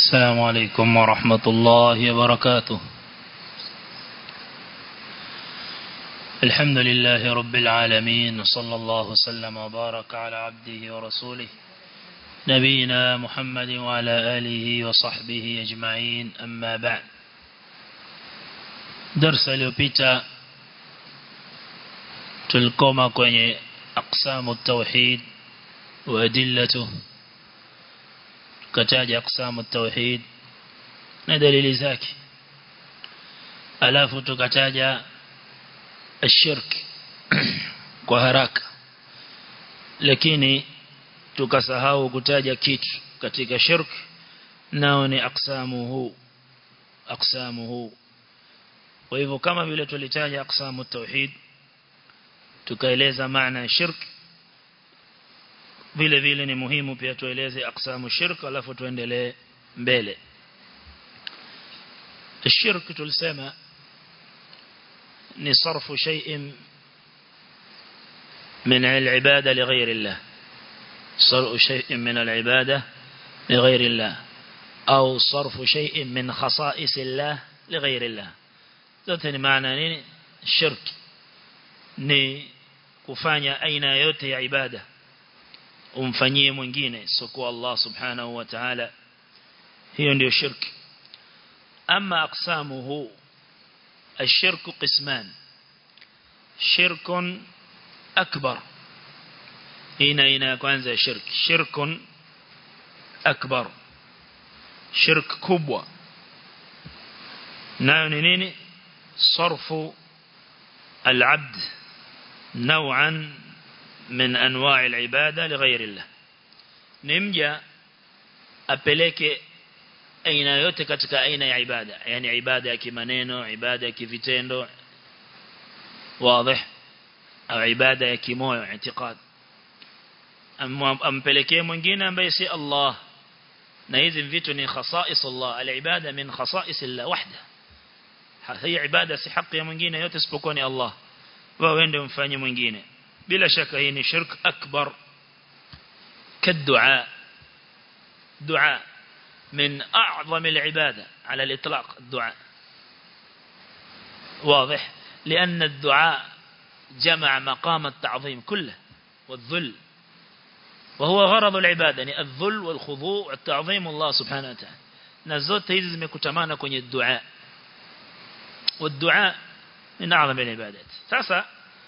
السلام عليكم ورحمة الله وبركاته الحمد لله رب العالمين صلى الله وسلم وبارك على عبده ورسوله نبينا محمد وعلى آله وصحبه أجمعين أما بعد درس اليوبيتا تلقوما كوني أقسام التوحيد وأدلته kataja aqsamu tauhid na dalili zake alafu tukataja ashirk kwa haraka lakini tukasahau kutaja kitu katika shirk nao ni aqsamuhu aqsamuhu kwa hivyo kama vile tulitaja aqsamu tauhid tukaeleza maana ya shirk vile vile ni muhimu pia tueleze aksamu shirk alafu tuendelee mbele الشرك tulisema ni صرف شيء من العبادة لغير الله صرف شيء من العبادة لغير الله أو صرف شيء من خصائص الله لغير الله zote ni maana nini shirk ni kufanya aina yote ya ibada umfanyie mwingine sio Allah subhanahu wa ta'ala hiyo ndio shirki ama aqsamuhu الشرك قسمان شرك أكبر هنا هنا كwanza شرك شرك أكبر شرك كبوة nayo ni nini صرف العبد نوعا من أنواع العبادة لغير الله نمجا apeleke aina yote katika aina ya ibada yani ibada ya kimaneno ibada ya kivitendo wazi au ibada ya kimoyo itikad ampelekee mwingine ambaye si Allah na hizi vitu ni khasais Allah al-ibada min khasais Allah wahda hii ibada si haki ya mwingine yote isipokuwa ni Allah wewe ndio mfanye mwingine bila shaka hii ni shirk akbar كالدعاء دعاء من أعظم العبادة على الإطلاق الدعاء واضح لأن الدعاء جمع مقام التعظيم كله والذل وهو غرض العبادة يعني الذل والخضوع والتعظيم الله سبحانه وتعالى نزوت هذه مكتمانا كوني الدعاء والدعاء من أعظم العبادات ساسا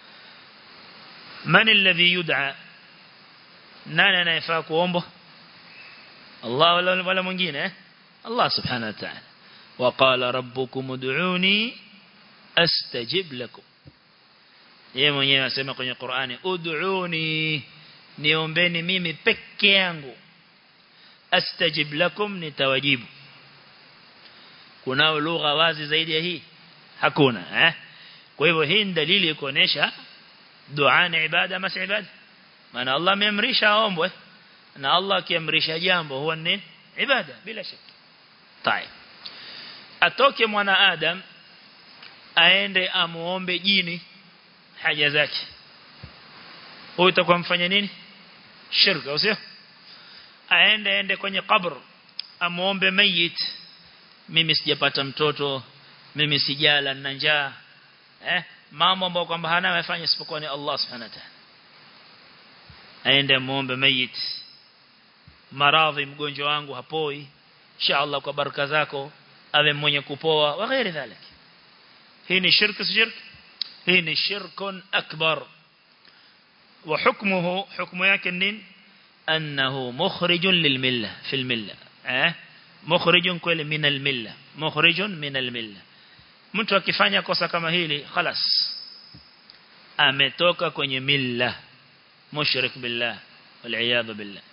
من الذي يدعى nani anayefaa kuomba Allah wala wala mwingine eh Allah subhanahu wa ta'ala waqala rabbukum ud'uni astajib lakum yeye mwenyewe anasema kwenye Qur'ani ud'uni niombeni mimi peke yangu astajib lakum nitawajibu kuna lugha wazi zaidi ya hii hakuna eh kwa hivyo hii ni dalili ya kuonesha dua ni ibada mas ibada maana Allah ameamrisha aombwe na Allah akiamrisha jambo huwa ni ibada bila shaka tai atoke mwana adam aende amuombe jini haja zake huyo itakuwa mfanya nini shirka au sio aende aende kwenye kabr amuombe mayit mimi sijapata mtoto mimi sijala na njaa eh mambo ambayo kwamba hana amefanya isipokuwa ni Allah subhanahu wa ta'ala aende muombe mayit maradhi mgonjwa wangu hapoi inshallah kwa baraka zako awe mwenye kupoa wa ghairi dhalik hii ni shirk si shirk hii ni shirkun akbar wa hukmuhu hukmu yake nini annahu mukhrijun lilmilla fil milla eh mukhrijun kweli min almilla mukhrijun min almilla mtu akifanya kosa kama hili خلاص ametoka kwenye milla mushrik billah wal billah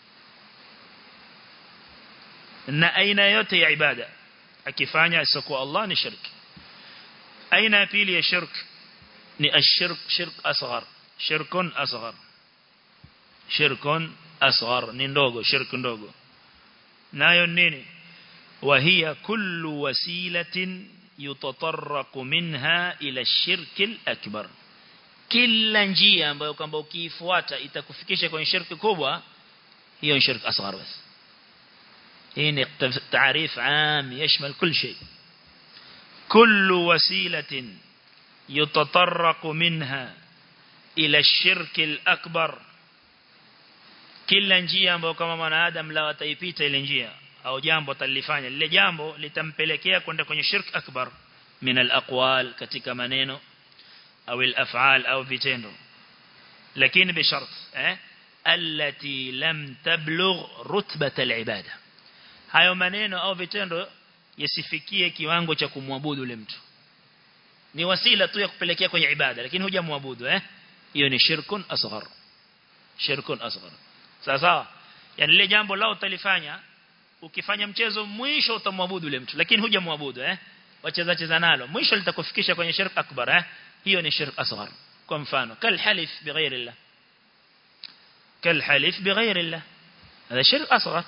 na aina yote ya ibada akifanya isipokuwa Allah ni shirki aina ya pili ya shirk ni ashirk shirk asghar shirkun asghar shirkun asghar ni ndogo shirk ndogo nayo nini وهي كل وسيلة يتطرق منها إلى الشرك الأكبر kila njia ambayo kwamba ukiifuata itakufikisha kwenye shirki kubwa hiyo ni shirki asghar basi هنا تعريف عام يشمل كل شيء كل وسيلة يتطرق منها إلى الشرك الأكبر kila njia ambayo kama mwanadamu la wataipita ile njia au jambo atalifanya lile jambo litampelekea kwenda kwenye shirk akbar min al-aqwal katika maneno au al-af'al au vitendo lakini bishart eh allati lam tablugh rutbat al-ibada hayo maneno au vitendo yasifikie kiwango cha kumwabudu yule mtu ni wasila tu ya kupelekea kwenye ibada lakini hujamwabudu eh hiyo ni shirkun asghar shirkun asghar sasa yani lile jambo lao utalifanya ukifanya mchezo mwisho utamwabudu yule mtu lakini hujamwabudu eh wacheza cheza nalo mwisho litakufikisha kwenye shirk akbar eh hiyo ni shirk asghar kwa mfano kal halif bighairi Allah kal halif bighairi Allah هذا شرك أصغر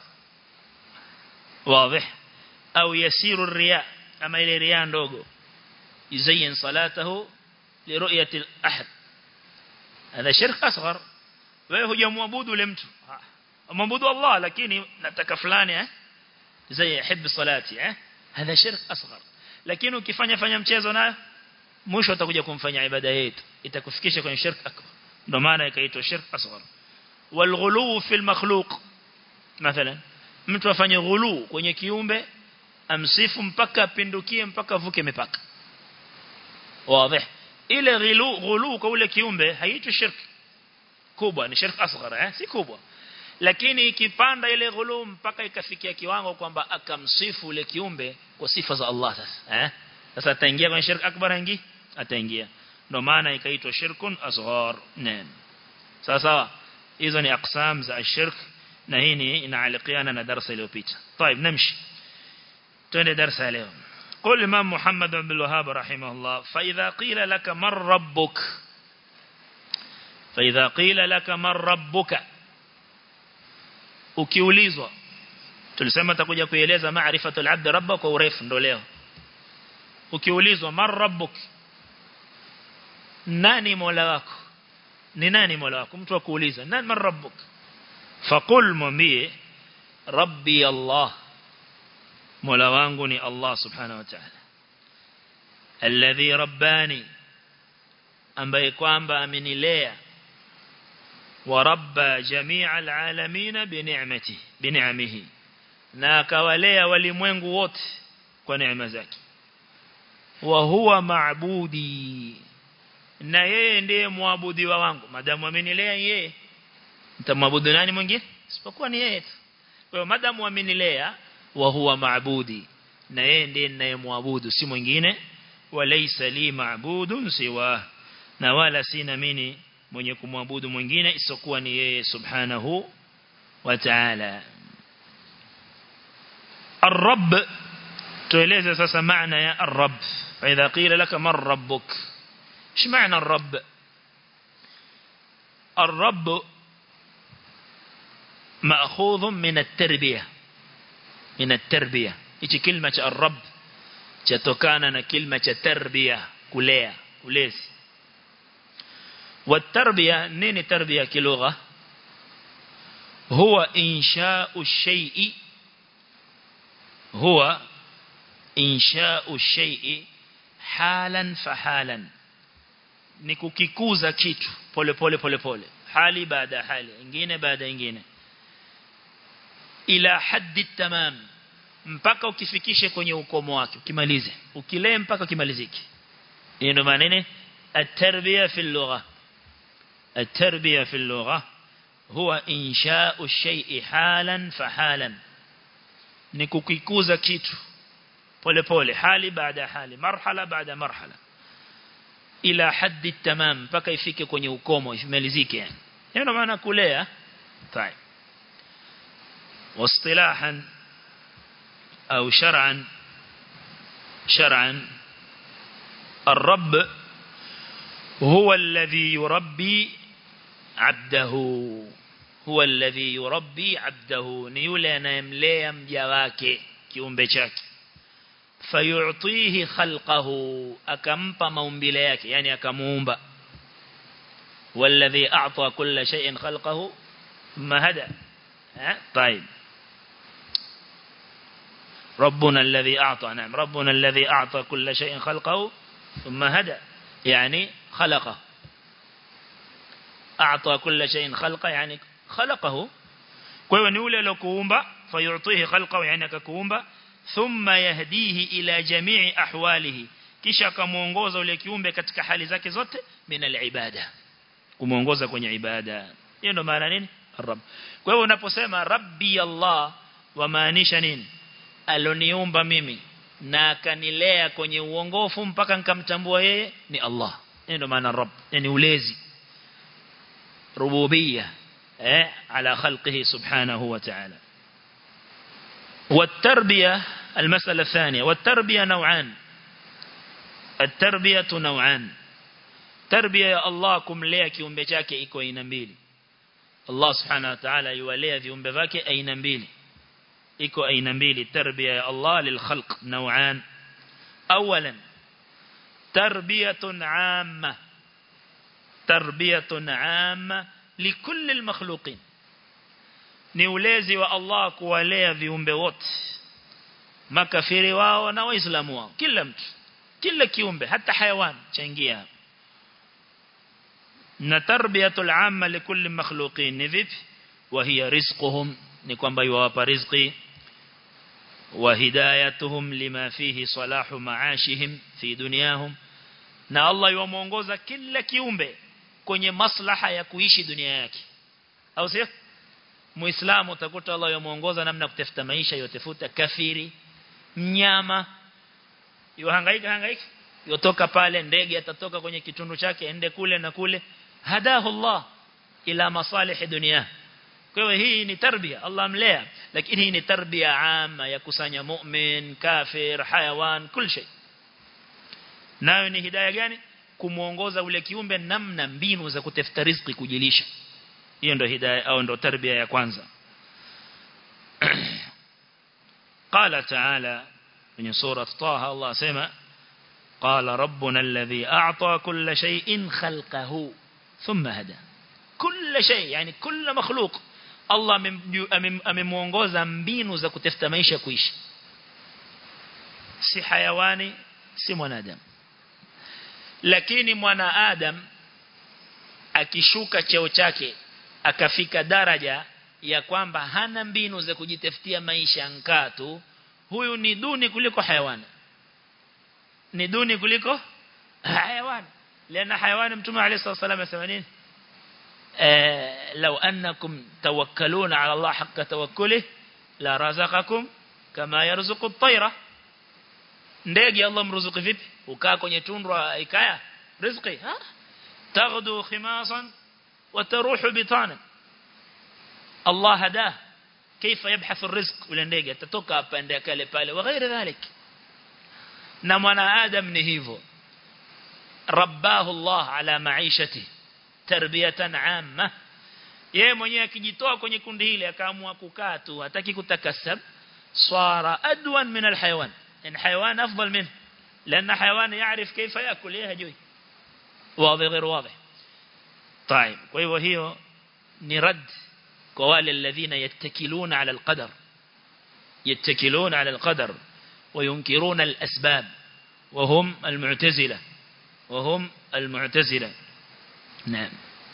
واضح أو يسير الرياء أما إلى رياء ndogo يزين صلاته لرؤية الأحد هذا شرك أصغر wewe hujamwabudu yule mtu mwabudu Allah lakini nataka fulani eh zai yahib salati eh hadha shirk asghar lakini ukifanya fanya mchezo nayo mwisho utakuja kumfanya ibada yetu itakufikisha kwenye shirk akbar ndio maana ikaitwa shirk asghar walghulu fil makhluq mathalan mtu afanye ghulu kwenye kiumbe amsifu mpaka apindukie mpaka vuke mipaka wazi ile ghulu ghulu kwa ule kiumbe haitwi shirk kubwa ni shirk asghar eh si kubwa lakini ikipanda ile ghulu mpaka ikafikia kiwango kwamba akamsifu ule kiumbe kwa sifa za Allah sasa eh sasa ataingia kwenye shirk akbar ingi ataingia ndio maana ikaitwa shirkun asghar naam sawa sawa hizo ni aqsam za shirk na hii ni inaalikiana na darasa iliyopita طيب نمشي twende darasa leo قول الإمام محمد بن الوهاب رحمه الله فإذا قيل لك من ربك فإذا قيل لك من ربك ukiulizwa tulisema takuja kueleza maarifatul abd rabbak kwa urefu ndo leo ukiulizwa man rabbuk nani mola wako ni nani mola wako mtu akuuliza nani man rabbuk faqul mwambie rabbi allah mola wangu ni allah subhanahu wa ta'ala alladhi rabbani ambaye kwamba amenilea وربى جميع العالمين بنعمته بنعمه na akawalea walimwengu wote kwa neema zake wa huwa maabudi na yeye ndiye muabudi wa wangu madamu amenilea yeye nitamwabudu nani mwingine isipokuwa ni yeye tu kwa hiyo madamu amenilea wa huwa maabudi na yeye ndiye ninayemwabudu si mwingine walaysa li maabudun siwa na wala sina mimi mwenye kumwabudu mwingine isokuwa ni yeye subhanahu wa ta'ala الرب tueleze sasa maana ya الرب فاذا قيل لك من ربك ايش معنى الرب الرب ماخوذ من التربيه من التربيه hichi kilima cha الرب chatokana na kilima cha tarbia kulea kulezi والتربية نين تربية كلغة هو إنشاء الشيء هو إنشاء الشيء حالا فحالا nikukikuza kitu pole pole pole pole hali baada hali ingine baada ingine ila haddi tamam mpaka ukifikishe kwenye ukomo wake ukimalize ukilee mpaka kimalizike ndio maana nini at-tarbiya fi al-lugha التربية في اللغة هو إنشاء الشيء حالا فحالا نكوكيكوزا كيتو pole pole hali baada hali marhala baada marhala ila haddi tamam mpaka ifike kwenye ukomo imalizike yani ndio maana kulea طيب واصطلاحا او شرعا شرعا الرب هو الذي يربي عبده هو الذي يربي عبده ni yule anayemlea mja wake kiumbe chake fayu'tihi khalqahu akampa maumbile yake yani akamuumba والذي أعطى كل شيء خلقه ثم هدى طيب ربنا الذي أعطى نعم ربنا الذي أعطى كل شيء خلقه ثم هدى يعني خلقه أعطى كل شيء خلقه يعني خلقه kwa hiyo ni ule aliyokuumba fayu'tihi khalqahu yani akakuumba thumma yahdihi ila jami'i ahwalihi kisha akamuongoza ule kiumbe katika hali zake zote min al-ibada kumuongoza kwenye ibada hiyo ndo maana nini rabb kwa hiyo unaposema rabbi allah wamaanisha nini aloniumba mimi na akanilea kwenye uongofu mpaka nikamtambua yeye ni Allah hiyo ndo maana rabb yani ulezi rububiyya eh ala khalqihi subhanahu wa ta'ala والتربية المسألة الثانية والتربية نوعان التربية نوعان تربية يا الله kumlea kiumbe chake iko aina mbili Allah subhanahu wa ta'ala yuwalea viumbe vyake aina mbili iko aina mbili tarbia ya Allah lilkhalq naw'an awalan tarbiyatun 'amma tarbiyatun 'amma likulli almakhluqin ni ulezi wa Allah kuwalea viumbe wote makafiri wao na waislamu wao kila mtu kila kiumbe hata hayawan chaingia na tarbiyatul 'amma likulli makhluqin ni vipi wa hiya rizquhum ni kwamba yuwapa riziki وهدايتهم لما فيه صلاح معاشهم في دنياهم na Allah yuwamuongoza kila kiumbe kwenye maslaha ya kuishi dunia yake au sio muislamu utakuta Allah yuwamuongoza namna kutafuta maisha yotafuta kafiri mnyama yuhangaika hangaika yotoka pale ndege atatoka kwenye kitundu chake ende kule na kule hadahu Allah ila masalih dunia kwa hiyo hii ni tarbia Allah mlea lakini hii ni tarbia ama ya kusanya mu'min kafir hayawan kul shay nayo ni hidayah gani kumuongoza ule kiumbe namna mbinu za kutafuta riziki kujilisha hiyo ndio hidayah au ndio tarbia ya kwanza قال تعالى من سورة طه الله سمع قال ربنا الذي أعطى كل شيء خلقه ثم هدى كل شيء يعني كل مخلوق Allah amemuongoza mbinu za kutafuta maisha kuishi si hayawani si mwanadamu lakini mwanadamu akishuka cheo chake akafika daraja ya kwamba hana mbinu za kujitafutia maisha nkatu huyu ni duni kuliko hayawani ni duni kuliko hayawani lana hayawani mtume عليه الصلاه والسلام asema nini لو أنكم توكلون على الله حق توكله لا رزقكم كما يرزق الطيرة ndege Allah mruzuki vipi ukaa kwenye tundu ikaya riziki ha taghdu khimasan wa taruhu bitana Allah hada كيف يبحث الرزق ule ndege atatoka hapa ende kale pale wa ghairi dhalik na mwana adam ni hivyo rabbahu Allah ala maishatihi tarbiyatan amma yeye mwenyewe akijitoa kwenye kundi hili akaamua kukaa tu hataki kutakasab swara adwan min alhayawan in hayawan afdal min لان حيوان يعرف كيف ياكل ايه هجوي واضح غير واضح طيب kwa hivyo hiyo ni rad kwa wale alladhina yattakiluna ala alqadar yattakiluna ala alqadar وينكرون الاسباب وهم المعتزله وهم المعتزله نعم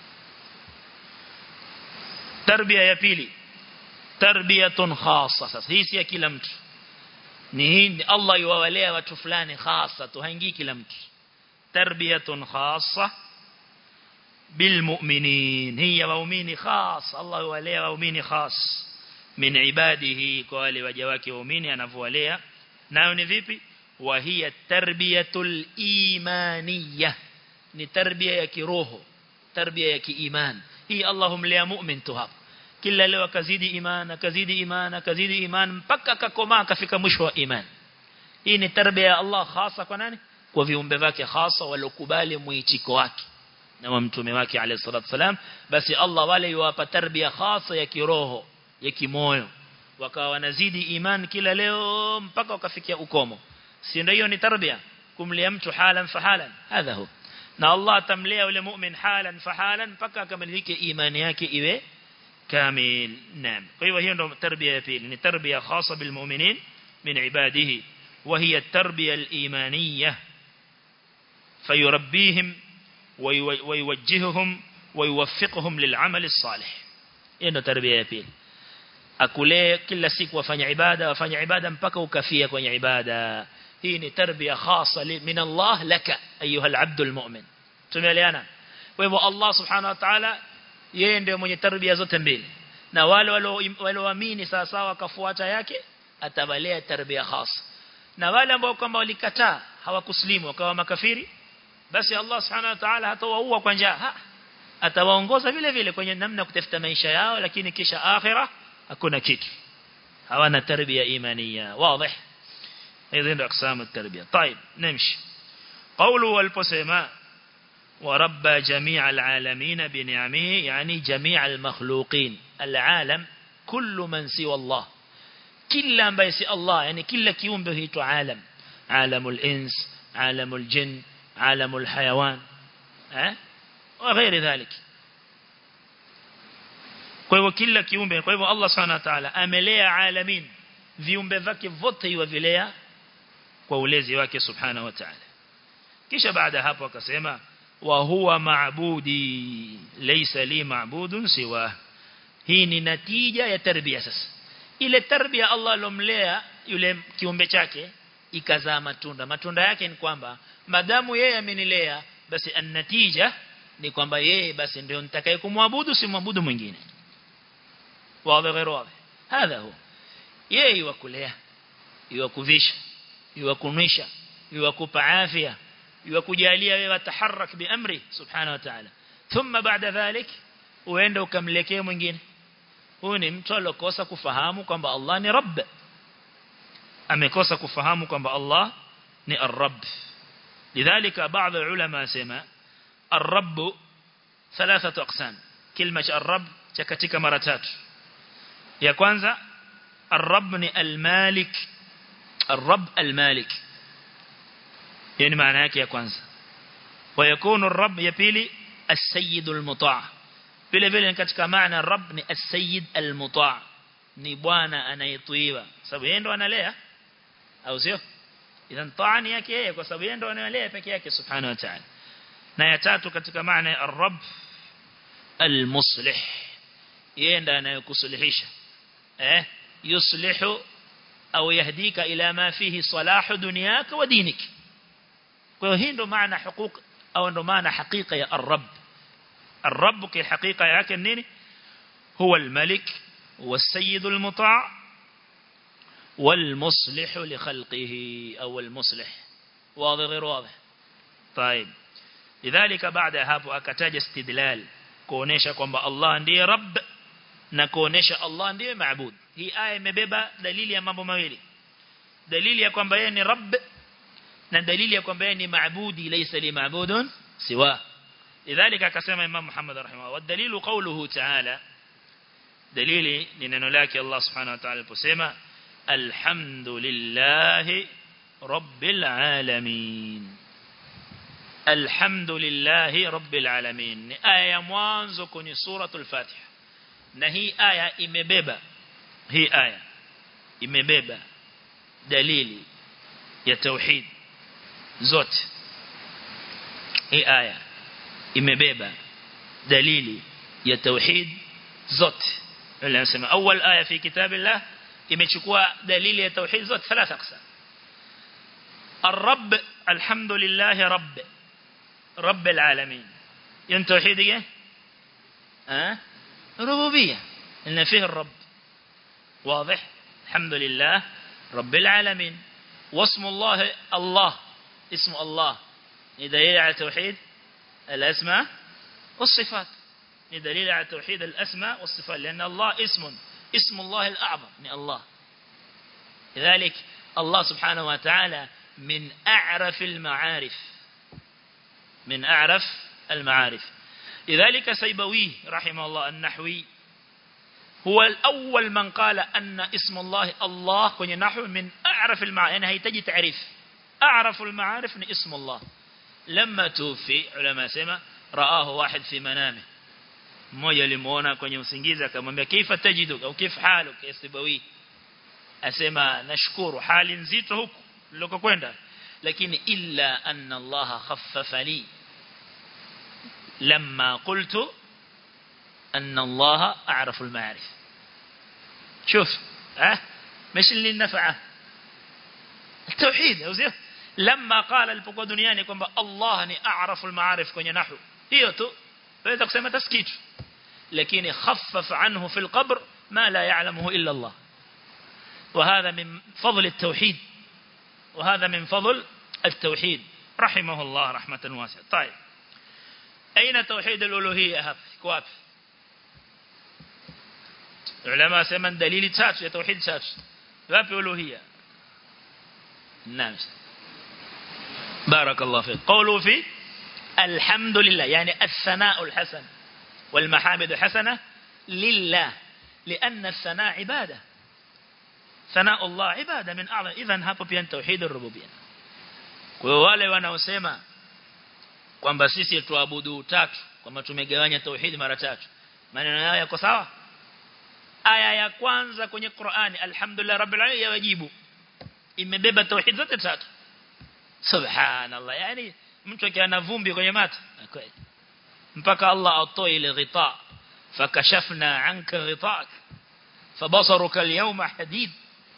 تربيه ya pili tarbiyatun khassa sasa hii si ya kila mtu ni hii Allah yuwalea watu fulani khassa tu haingii kila mtu tarbiyatun khassa bilmu'minin hiya waumini khas Allah yuwalea waumini khas min ibadihi kwa wale waja wake waumini anavyowalea nayo ni vipi wa hiya tarbiyatul imaniyah ni tarbia ya kiroho tarbia ya kiiman hii Allah humlea mu'min tu hapa kila leo akazidi iman akazidi iman akazidi iman mpaka akakomaa akafika mwisho wa iman hii ni tarbia ya Allah hasa kwa nani kwa viumbe wake hasa walokubali muitiko wake na wa mtume wake alayhi salatu wasalam basi Allah wale yuwapa tarbia hasa ya kiroho ya kimoyo wakawa wanazidi iman kila leo mpaka wakafikia ukomo si ndio hiyo ni tarbia kumlea mtu halan fahalan hadha huwa na Allah atamlea yule mu'min halan fahalan mpaka akamilike imani yake iwe kamil naam kwa hivyo hiyo ndo tarbia ya pili ni tarbia khasa bil mu'minin من عباده وهي التربية الإيمانية فيربيهم ويوجههم ويوفقهم للعمل الصالح إنه تربية يبيل akulee kila siku wafanya ibada wafanya ibada mpaka ukafia kwenye ibada hii ni tarbia khasa min Allah laka ayuha al-abd al-mu'min tumeelewana kwa hivyo Allah subhanahu wa ta'ala yeye ndiye mwenye tarbia zote mbili na wale walioamini sawa sawa wakafuata yake atabalea tarbia khasa na wale ambao kwamba walikataa hawakuslimu wakawa makafiri basi Allah subhanahu wa ta'ala hatawaua kwa njaa atawaongoza vile vile kwenye namna kutafuta maisha yao lakini kisha akhirah hakuna kitu hawana tarbia imaniya wazi hizo ndio aksamu tarbia طيب نمشي قوله والبسما وربى جميع العالمين بنعمه يعني جميع المخلوقين العالم كل من سوى الله كل ambaye si Allah yani kila kiumbe huitwa alam alamul ins alamul jin alamul hayawan eh وغير ذلك kwa hivyo kila kiumbe kwa hivyo Allah Subhanahu wa ta'ala amelea alamin viumbe vyake vote yuvilea kwa ulezi wake Subhanahu wa ta'ala kisha baada hapo akasema wa huwa maabudi laysa li maabudun siwa hii ni natija ya tarbia sasa ile tarbia Allah alomlea yule kiumbe chake ikazaa matunda matunda yake ni kwamba madamu yeye amenilea basi an-natija ni kwamba yeye basi ndio nitakaye kumwabudu simwabudu mwingine واضح غير واضح هذا هو yeye yuwakulea yuwakuvisha yuwakunisha yuwakupa afya yuwakujalia wewe taharrak biamri subhanahu wa ta'ala thumma baada dhalik uende ukamlekee mwingine huyu ni mtu alokosa kufahamu kwamba Allah ni rabb amekosa kufahamu kwamba Allah ni ar-rabb lidhalika baadhi ya ulama sema ar-rabb thalathatu aqsam kilma cha ar-rabb cha katika mara tatu ya kwanza الرب ni المالك الرب المالك yani maana yake ya kwanza ويكون الرب ya pili السيد المطاع vile vile katika maana الرب ni السيد المطاع ni bwana anayetiiwa sababu yeye ndo analea au sio idhan taani yake yeye kwa sababu yeye ndo analea peke yake subhanahu wa ta'ala na ya tatu katika maana ya الرب المصلح yeye ndo anayekusuluhisha eh يصلح أو يهديك إلى ما فيه صلاح دنياك ودينك وهي ndo maana حقوق أو ndo maana حقيقة يا الرب الرب كحقيقة yake nini هو الملك والسيد المطاع والمصلح لخلقه أو المصلح واضح غير واضح طيب لذلك بعد hapo akataja istidlal kuonesha kwamba Allah ndiye rabb na kuonesha Allah ndiye maabud hii aya imebeba dalili ya mambo mawili dalili ya kwamba yeye ni rabb na dalili ya kwamba yeye ni maabudi laysa li maabudun siwa lidhalika akasema imam Muhammad rahimahullah wadalilu qawluhu ta'ala dalili ni neno lake Allah subhanahu wa ta'ala aliposema alhamdulillahi rabbil alamin alhamdulillahi rabbil alamin ni aya ya mwanzo kwenye suratul fatiha na hii aya imebeba hii aya imebeba dalili ya tauhid zote hii aya imebeba dalili ya tauhid zote wala nasema awal aya fi kitabillah imechukua dalili ya tauhid zote thalatha aqsam الرب الحمد لله رب رب العالمين ين توحيد ايه ها ربوبيه ان فيه الرب واضح الحمد لله رب العالمين واسم الله الله اسم الله دليل على توحيد الأسماء والصفات دليل على توحيد الأسماء والصفات لأن الله اسم اسم الله الأعظم من الله لذلك الله سبحانه وتعالى من أعرف المعارف من أعرف المعارف لذلك سيبويه رحمه الله النحوي هو الأول من قال أن اسم الله الله كن نحو من أعرف المعارف يعني هيتجي تعريف أعرف المعارف من اسم الله لما توفي علماء سما رآه واحد في منامه mmoja alimuona kwenye usingizi akamwambia kaifa tajidu au kif haluk ya sibawi asema nashukuru hali nzito huku nilikokwenda lakini illa anna Allah khaffafa li lamma qultu anna Allah a'rafu al-ma'arif شوف ها مش اللي نفعه التوحيد au لما قال alipokuwa duniani kwamba Allah ni a'rafu al-ma'arif kwenye nahwu hiyo tu waweza kusema taskitu lakini khaffaf anhu fi al-qabr ma la ya'lamuhu illa Allah وهذا من فضل التوحيد وهذا من فضل التوحيد رحمه الله رحمة واسعة طيب أين توحيد الألوهية هب كواب علماء سيمن دليل تاتش توحيد تاتش واب ألوهية نعم بارك الله فيك قولوا في الحمد لله يعني الثناء الحسن والمحامد الحسنة لله لأن الثناء عبادة ثناء الله عبادة من أعظم إذن hapo pia توحيد الربوبية kwa wale wanaosema kwamba sisi tuabudu tatu kwamba tumegawanya tauhid mara tatu maneno yao yako sawa aya ya kwanza kwenye Qur'ani alhamdulillah rabbil alamin yawajibu imebeba tauhid zote tatu subhanallah yani mtu akiwa na vumbi kwenye mata kweli mpaka Allah atoe ile ghita fakashafna anka ghitak fabasaruka alyawma hadid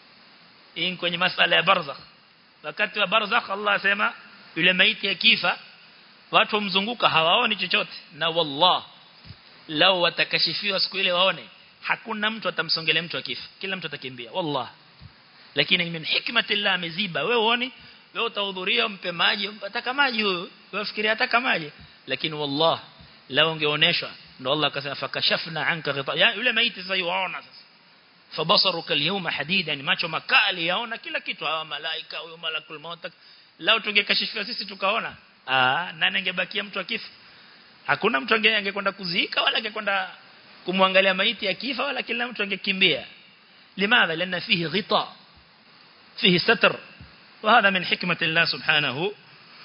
in kwenye masala ya barzakh wakati wa barzakh Allah asema yule maiti akifa watu mzunguka hawaoni chochote na wallah lao watakashifiwa siku ile waone hakuna mtu atamsongelea mtu akifa kila mtu atakimbia wallah lakini min hikmatillah ameziba wewe uone wewe utahudhuria mpe maji ataka maji huyo wewe fikiria ataka maji lakini wallah lao ungeoneshwa ndo Allah akasema fakashafna anka ghita ya yule maiti sasa yuaona sasa fabasaruka alyawma hadid yani macho makali yaona kila kitu hawa malaika huyo malakul maut lao tungekashifiwa sisi tukaona ah nani angebakia mtu akifa hakuna mtu angekwenda kuzika wala angekwenda kumwangalia maiti akifa wala kila mtu angekimbia limadha lana fihi ghita fihi satr وهذا من حكمة الله سبحانه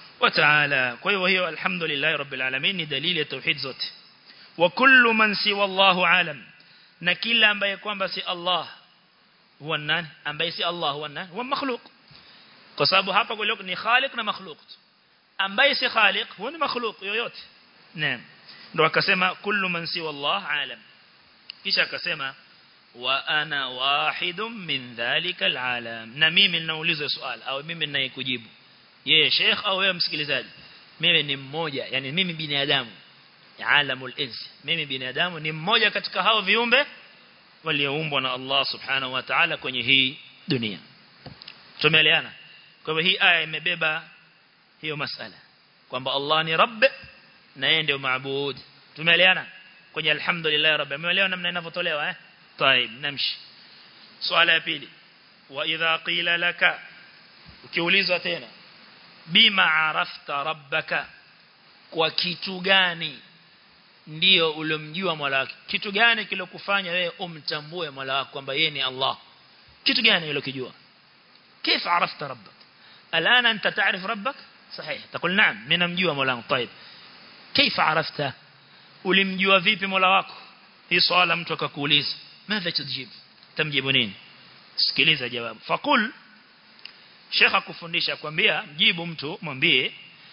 وتعالى وهي الحمد لله رب العالمين دليل التوحيد zote وكل من سوى الله عالم na kila ambaye kwamba si Allah huwa nani ambaye si Allah huwa nani huwa makhluq kwa sababu hapa kwa ni khaliq na makhluq ambaye si khaliq huwa ni makhluq yoyote naam ndo akasema kullu man siwa Allah alam kisha akasema wa ana wahidun min dhalika alalam na mimi ninauliza swali au mimi ninayekujibu yeye sheikh au wewe msikilizaji mimi ni mmoja yani mimi binadamu alamul ins mimi binadamu ni mmoja katika hao viumbe walioumbwa na Allah subhanahu wa ta'ala kwenye hii dunia tumeelewana kwa hivyo hii aya imebeba hiyo masala kwamba Allah ni rabb na yeye ndio maabud tumeelewana kwenye alhamdulillah rabb umeelewa namna inavyotolewa eh طيب نمشي swala ya pili wa idha qila laka ukiulizwa tena bima arafta rabbaka kwa kitu gani ndio uliomjua Mola wako kitu gani kilokufanya wewe umtambue Mola wako kwamba yeye ni Allah kitu gani ulokijua كيف عرفت ربك الآن أنت تعرف ربك صحيح تقول نعم من مجوا مولانا طيب كيف عرفته ulimjua vipi Mola wako hii swala mtu akakuuliza ماذا تجيب tamjibu nini sikiliza jawabu faqul Sheikh akufundisha kwambia mjibu mtu mwambie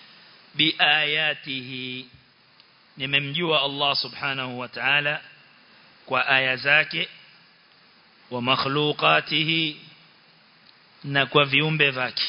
bi ayatihi nimemjua Allah subhanahu wa ta'ala kwa aya zake wa makhluqatihi na kwa viumbe vyake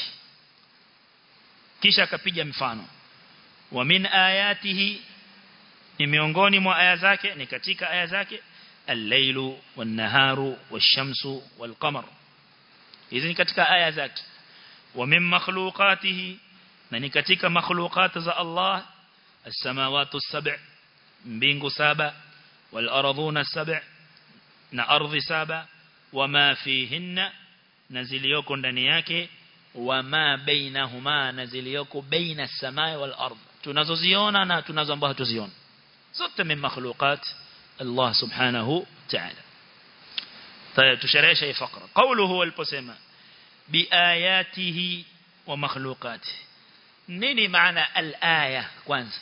kisha akapiga mfano wa min ayatihi ni miongoni mwa aya zake ni katika aya zake al-lailu wan-naharu wash-shamsu wal-qamar hizi ni katika aya zake wa min makhluqatihi na ni katika makhluqat za Allah as-samawati as-sab' mbingu saba wal-ardhuna as-sab' na ardhi saba wama fihinna na ziliyoko ndani yake wama bainahuma na ziliyoko baina as-samai wal-ardh tunazoziona na tunazo ambazo hatuziona zote min makhluqat Allah subhanahu ta'ala طيب تشرح شيء فقرة قوله البسمة بآياته ومخلوقاته نيني معنى الآية كوانز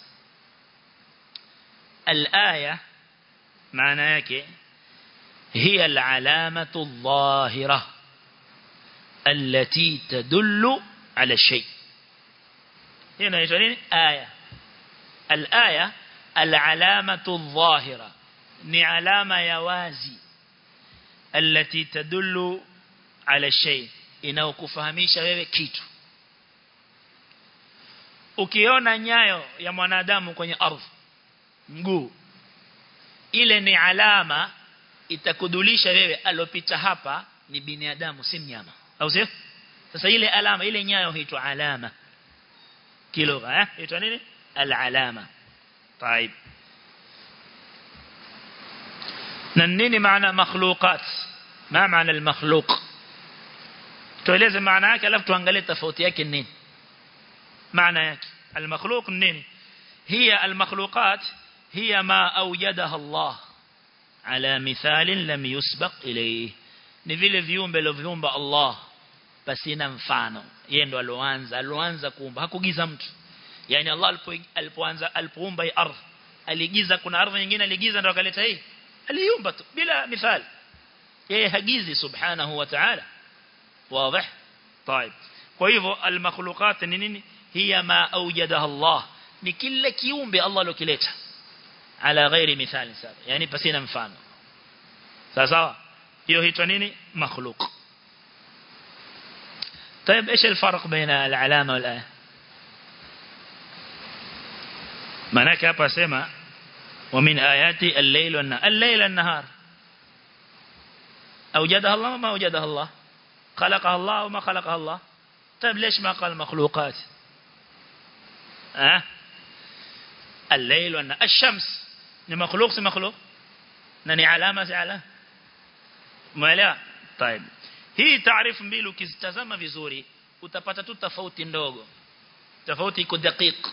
الآية معنى يكي هي العلامة الظاهرة التي تدل على الشيء هنا يجرين آية الآية العلامة الظاهرة ni alama ya wazi التي تدل على الشيء inayokufahamisha wewe kitu ukiona nyayo ya mwanadamu kwenye ardhi mguu ile ni alama itakudulisha wewe alopita hapa ni binadamu si mnyama au sio sasa ile alama ile nyayo huitwa alama kilugha eh huitwa nini al-alama طيب na nini maana makhluqat ma maana al-makhluq tueleze maana yake alafu tuangalie tofauti yake nini maana yake al-makhluq nini هي المخلوقات هي ما أوجدها الله على مثال لم يسبق إليه ni vile viumbe alivyoumba Allah pasina mfano yeye ndo aloanza aloanza kuumba hakugiza mtu yani Allah alipoanza alipoumba hii ardhi aligiza kuna ardhi nyingine aligiza ndo akaleta hii aliumba tu bila mithali yeye hagizi subhanahu wa ta'ala wazi طيب kwa hivyo almakhluqat ni nini hiya ma awjadaha Allah ni kila kiumbe Allah alokileta ala ghairi mithali sawa yani pasina mfano sawa sawa hiyo huitwa nini makhluq طيب ايش الفرق بين العلامه والايه manake hapa sema ومن آياتي الليل والنهار الليل والنهار أوجدها الله وما أوجدها الله خلقها الله وما خلقها الله طيب ليش ما قال مخلوقات أه؟ الليل والنهار الشمس ni مخلوق si مخلوق na ni alama si alama umeelewa طيب hii taarifu mbili ukizitazama vizuri utapata tu tofauti ndogo tofauti iko daqiq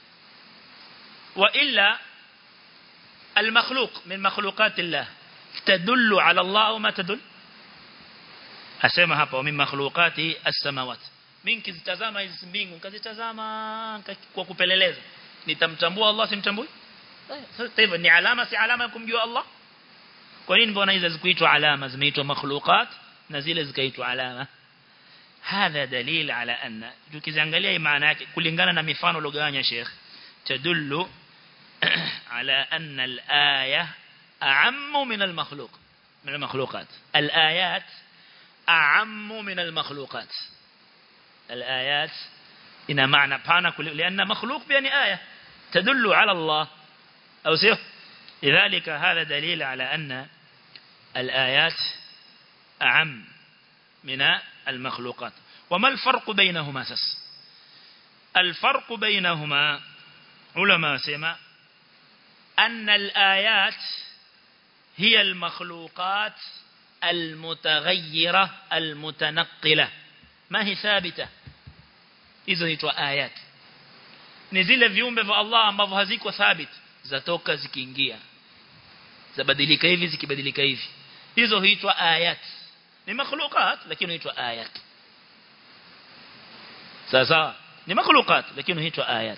wa illa المخلوق من مخلوقات الله تدل على الله وما تدل asema hapa min makhluqati as-samawat mimi kizitazama hizi mbingu kazitazama kwa kupeleleza nitamtambua Allah simtambui sasa hivyo ni alama si alama ya kumjua Allah kwa nini mbona hizo zikuitwa alama zimeitwa makhluqat na zile zikaitwa alama hadha dalil ala anna tukiziangalia maana yake kulingana na mifano logawanya Sheikh tadullu على أن الآية أعم من المخلوق من المخلوقات الآيات أعم من المخلوقات الآيات إن معنى بانا لأن مخلوق بأن آية تدل على الله أو سيف لذلك هذا دليل على أن الآيات أعم من المخلوقات وما الفرق بينهما سس الفرق بينهما علماء سيما أن الآيات هي المخلوقات المتغيرة المتنقلة ما هي ثابتة hizo huitwa ayat ni zile viumbe vya Allah ambavyo haziko thabit zatoka zikiingia zabadilika hivi zikibadilika hivi hizo huitwa ayat ni makhluqat lakini huitwa ayat sasa ni makhluqat lakini huitwa ayat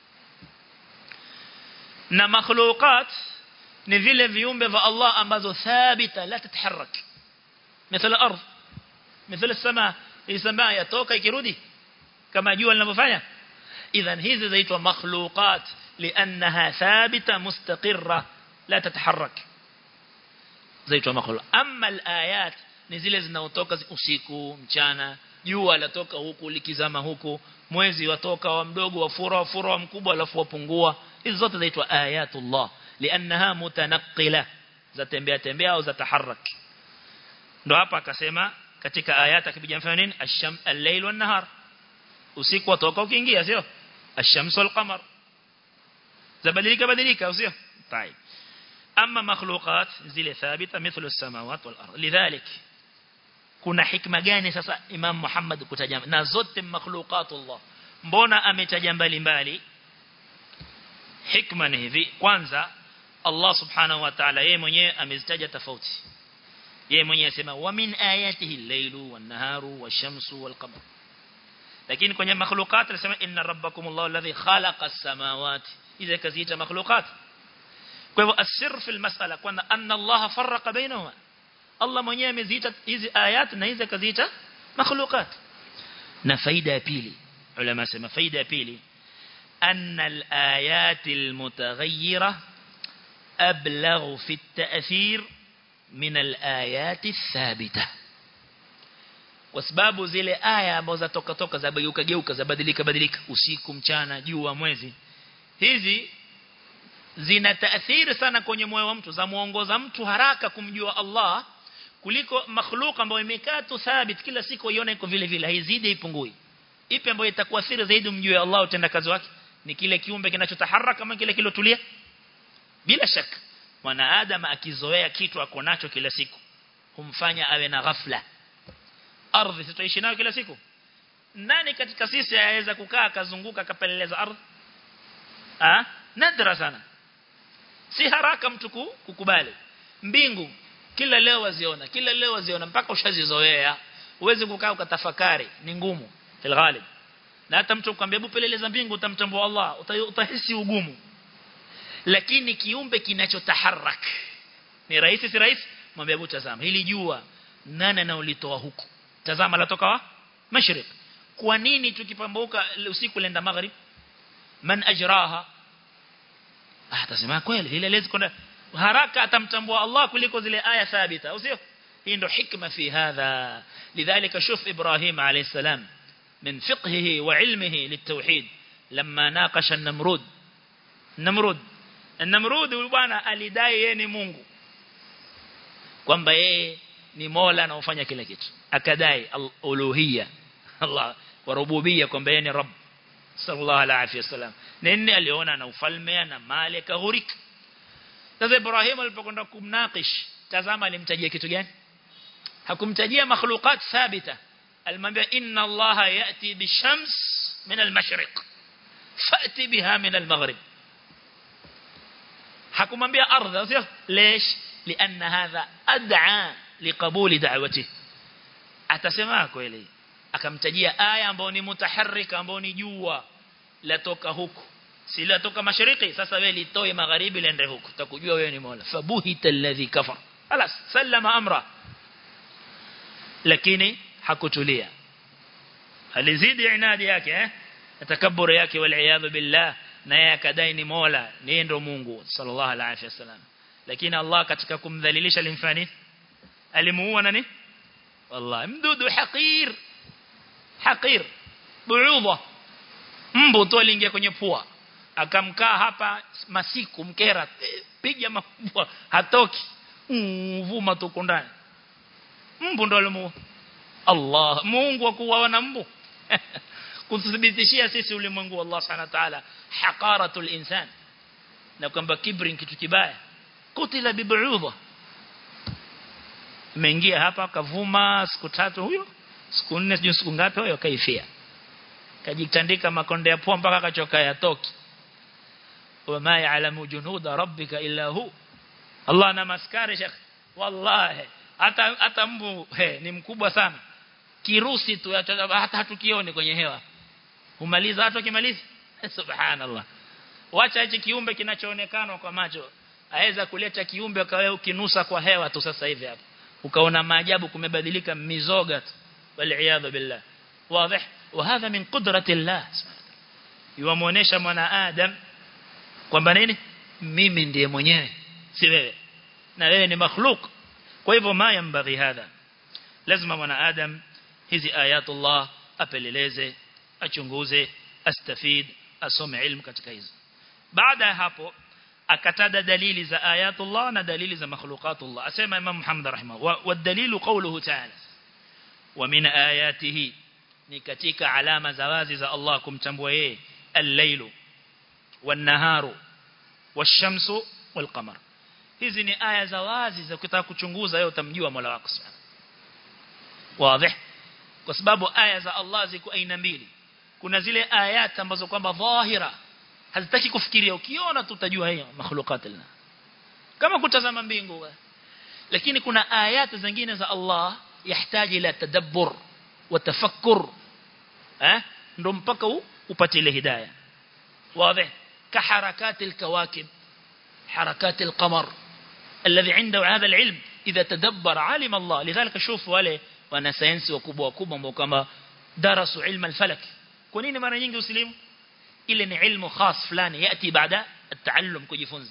na makhluqat ni vile viumbe vya Allah ambazo thabita la tataharak مثل الارض مثل السماء السماء yatoka ikirudi kama jua linavyofanya idhan hizi zaitwa makhluqat liannaha thabita mustaqirra la tataharak zaitwa makhluq amma alayat ni zile zinaotoka usiku mchana jua latoka huku likizama huku mwezi watoka wa mdogo wafura wafura wa mkubwa alafu wapungua hizo zote zaitwa ayatullah liannaha mutanaqqila zatembea tembea au zataharak ndo hapa akasema katika ayata akipija mfano nini asham al-layl wan-nahar usiku watoka ukiingia sio ash-shams wal-qamar zabadilika badilika sio طيب اما مخلوقات zile thabita mithlu as-samawati wal-ard lidhalik kuna hikma gani sasa Imam Muhammad kutaja na zote makhluqatullah mbona ametaja mbali mbali hikma ni hivi kwanza Allah subhanahu wa ta'ala yeye mwenyewe amezitaja tofauti yeye mwenyewe asema wa min ayatihi al-lailu wan-naharu wash-shamsu wal-qamar lakini kwenye makhluqat anasema inna rabbakumullahu alladhi khalaqa as-samawati iza kaziita makhluqat kwa hivyo asir fi al-mas'ala kwamba anna Allah farraqa bainahuma Allah mwenyewe ameziita hizi ayat na hizi kaziita makhluqat na faida ya pili ulama sema faida ya pili أن الآيات المتغيرة أبلغ في التأثير من الآيات الثابتة وسباب zile aya ambazo zatoka toka za geuka geuka za badilika badilika usiku mchana jua mwezi hizi zina taathiri sana kwenye moyo wa mtu za muongoza mtu haraka kumjua Allah kuliko makhluq ambayo imekaa tu thabit kila siku ione iko vile vile haizidi ipungui ipi ambayo itakuathiri zaidi mjue Allah utenda kazi wake ni kile kiumbe kinachotaharaka kama kile kilotulia bila shaka mwanadamu akizoea kitu ako nacho kila siku humfanya awe na ghafla ardhi sitaishi nayo kila siku nani katika sisi aweza kukaa akazunguka akapeleleza ardhi ah nadra sana si haraka mtu kukubali mbingu kila leo waziona kila leo waziona mpaka ushazizoea uweze kukaa ukatafakari ni ngumu fil ghalib na hata mtu ukwambia hebu peleleza mbingu utamtambua Allah utahisi ugumu lakini kiumbe kinachotaharak ni rahisi si rahisi mwambie hebu tazama hili jua nani anaolitoa huku tazama latoka wa mashriq kwa nini tukipambauka usiku lenda maghrib man ajraha ah tasema kweli ile lezi kwenda haraka atamtambua Allah kuliko zile aya thabita usio hii ndo hikma fi hadha lidhalika shuf ibrahim alayhi salam من فقهه وعلمه للتوحيد لما ناقش النمرود النمرود النمرود bwana alidai yeye ni Mungu kwamba yeye ni Mola anaofanya kila kitu akadai uluhiyya Allah wa rububiyya kwamba yeye ni Rabb sallallahu alaihi wasallam nini aliona na ufalme na mali akaghurika sasa Ibrahim alipokwenda kumnakish tazama alimtajia kitu gani hakumtajia makhluqat thabita alimwambia inna allaha yati bishams min almashriq fati biha min almaghrib hakumwambia ardha sio lesh lianna hadha ad'a liqabuli da'wati atasema kweli akamtajia aya ambayo ni mutaharrika ambayo ni jua latoka huku si latoka mashariki sasa wewe litoe magharibi lende huku utakujua wewe ni mola fabuhita alladhi kafar خلاص سلم امره lakini hakutulia alizidi inadi yake eh takaburi yake wal iyad billah naye akadai ni mola ni ndo Mungu sallallahu alaihi wasallam lakini Allah katika kumdhalilisha limfani alimuua nani wallahi mdudu haqir haqir buudha mbu tu aliingia kwenye pua akamkaa hapa masiku mkera piga makubwa hatoki vuma tuko ndani mbu ndo alimuua Allah Mungu akuwa na mbu kuthibitishia sisi ulimwengu Allah Subhanahu wa ta'ala haqaratul insan na kwamba kibri kitu kibaya kutila bibuudha imeingia hapa kavuma siku tatu huyo siku nne sijui siku ngapi huyo kaifia kajitandika makonde ya pua mpaka akachoka yatoki wama ya'lamu junuda rabbika illa hu Allah na maskari shekh wallahi hata hata mbu he, ni mkubwa sana kirusi tu hata hatukioni kwenye hewa humaliza hata kimaliza subhanallah wacha hichi kiumbe kinachoonekana kwa macho aweza kuleta kiumbe kawe ukinusa kwa hewa tu sasa hivi hapa ukaona maajabu kumebadilika mizoga tu wal billah wazi وهذا من قدرة الله yuamuonesha mwana adam kwamba nini mimi ndiye mwenyewe si wewe na wewe ni makhluk kwa hivyo ma yambaghi hadha lazima mwana adam hizi ayatullah apeleleze achunguze astafid asome ilmu katika hizo baada ya hapo akatada dalili za ayatullah na dalili za makhluqatullah asema imam Muhammad rahimahu wa dalilu qawluhu ta'ala wa min ayatihi ni katika alama za wazi za Allah kumtambua yeye al-lailu wan-naharu wash-shamsu wal-qamar hizi ni aya za wazi za kutaka kuchunguza wewe utamjua Mola wako subhanahu wazi kwa sababu aya za Allah ziko aina mbili kuna zile ayat ambazo kwamba dhahira hazitaki kufikiria ukiona tu utajua hiyo makhluqat lana kama kutazama mbingu lakini kuna ayat zingine za Allah yahitaji ila tadabbur wa tafakkur eh ndo mpaka upate ile hidayah wazi كحركات الكواكب حركات القمر الذي عنده هذا العلم إذا تدبر علم الله لذلك شوف wale wana sayansi wakubwa wakubwa ambao kama darasu ilmu al-falak kwa nini mara nyingi usilimu ile ni ilmu khas fulani yati baada at-taallum kujifunza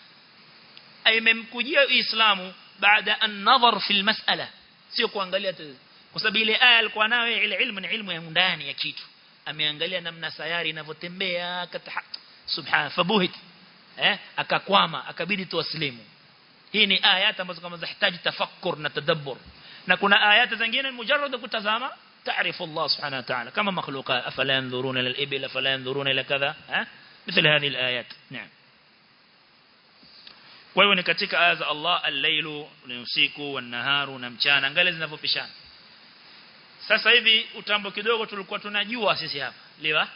imemkujia uislamu baada an-nadhar fi al-mas'ala sio kuangalia kwa sababu ile aya alikuwa nayo ile ilmu ni ilmu ya ndani ya kitu ameangalia namna sayari inavyotembea subhana fabuhit eh akakwama akabidi tuwaslimu hii ni ayat ambazo kama zahitaji tafakkur na tadabbur na kuna ayat zingine mujarrad kutazama تعرف الله سبحانه وتعالى كما مخلوقات أفلا ينظرون إلى الإبل أفلا ينظرون إلى كذا ها؟ مثل هذه الآيات نعم wewe ni katika aya za Allah al-lailu ni usiku wan-naharu na mchana angalia zinavyopishana sasa hivi utambo kidogo tulikuwa tunajua sisi hapa liwa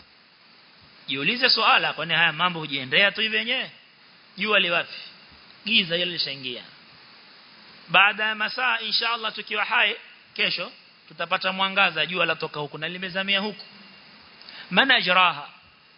jiulize swala kwani haya mambo hujiendea tu hivi wenyewe jua liwapi giza hilo lishaingia baada ya masaa inshallah tukiwa hai kesho tutapata mwangaza jua latoka huku na limezamia huku mana ajraha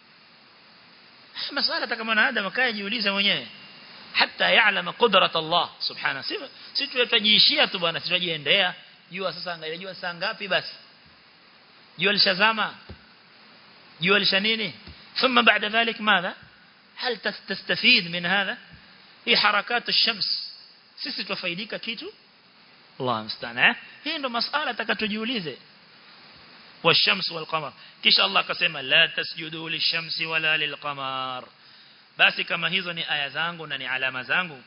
masala kama mwanadamu kae jiulize mwenyewe hata yaalama qudrat Allah subhanahu si si tutajiishia tu bwana tutajiendea jua sasa angalia jua saa ngapi basi jua lishazama jua lisha nini ثم بعد ذلك ماذا هل تستفيد من هذا هي حركات الشمس sisi tufaidika kitu Allah mstana hii ndo masala takatujiulize والشمس والقمر kisha Allah akasema la tasjudu lishamsi wala lilqamar basi kama hizo ni aya zangu na ni alama zangu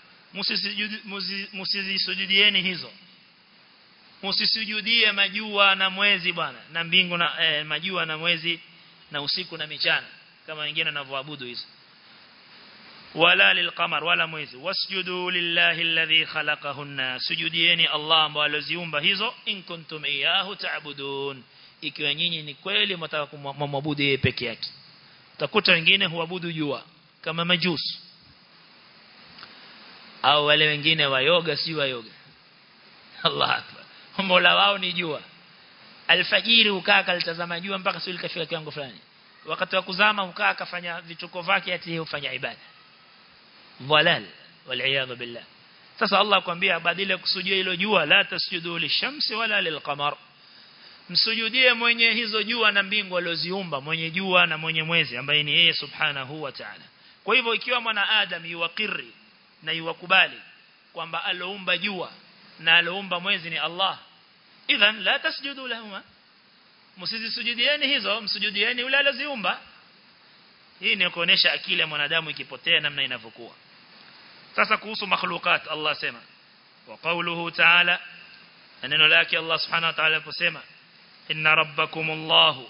msizisujudieni hizo msisujudie majua na mwezi bwana na mbingu na eh, majua na mwezi na usiku na michana kama wengine wanavyoabudu hizo wala lilqamar wala mwezi wasjudu lillahi alladhi khalaqahunna sujudieni Allah ambaye aliziumba hizo in kuntum iyahu ta'budun ikiwa nyinyi ni kweli mtaka kumwabudu yeye peke yake utakuta wengine huabudu jua kama majusi au wale wengine wa yoga si wa yoga Allah akbar mola wao ni jua alfajiri ukaa kalitazama jua mpaka sio likafika kiwango fulani wakati wa kuzama ukaa akafanya vituko vyake ati ufanya ibada dhalal wal billah sasa Allah akwambia badala ya kusujudia hilo jua la tasjudu lishamsi wala lilqamar msujudie mwenye hizo jua na mbingu alioziumba mwenye jua na mwenye mwezi ambaye ni yeye subhanahu wa ta'ala kwa hivyo ikiwa mwana adam yuwakiri na yuwakubali kwamba aloumba jua na aloumba mwezi ni Allah idhan la tasjudu lahuma msizisujudieni hizo msujudieni yule aliziumba hii ni kuonesha akili ya mwanadamu ikipotea namna inavyokuwa sasa kuhusu makhlukat Allah sema wa qawluhu ta'ala neno lake Allah subhanahu wa ta'ala aliposema inna rabbakumullahu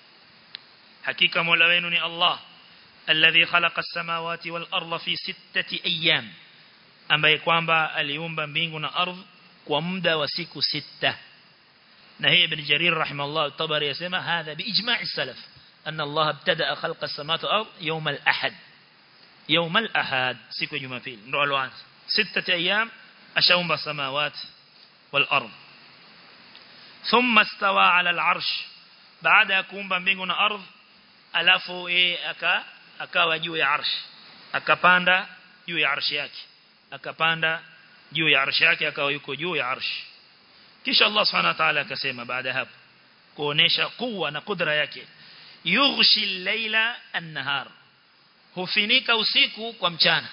hakika mola wenu ni Allah alladhi khalaqa as-samawati wal arda fi sittati ayyam ambaye kwamba aliumba mbingu na ardhi kwa muda wa siku sita na hii ibn jarir rahimahullah tabari yasema hadha biijma' as-salaf anna Allah ibtada khalqa as-samawati wal ard yawm al-ahad yawm al-ahad siku ya jumapili ndo aloanza sita ayyam ashaumba samawati wal ard thumma istawa ala al-arsh baada ya kuumba mbingu na ardhi alafu yeye aka akawa juu ya arsh akapanda juu ya arshi yake akapanda juu ya arshi yake akawa yuko juu ya arshi kisha Allah subhanahu wa ta'ala akasema baada hapo kuonesha kuwa na kudra yake yughshi al-laila an-nahar hufinika usiku kwa mchana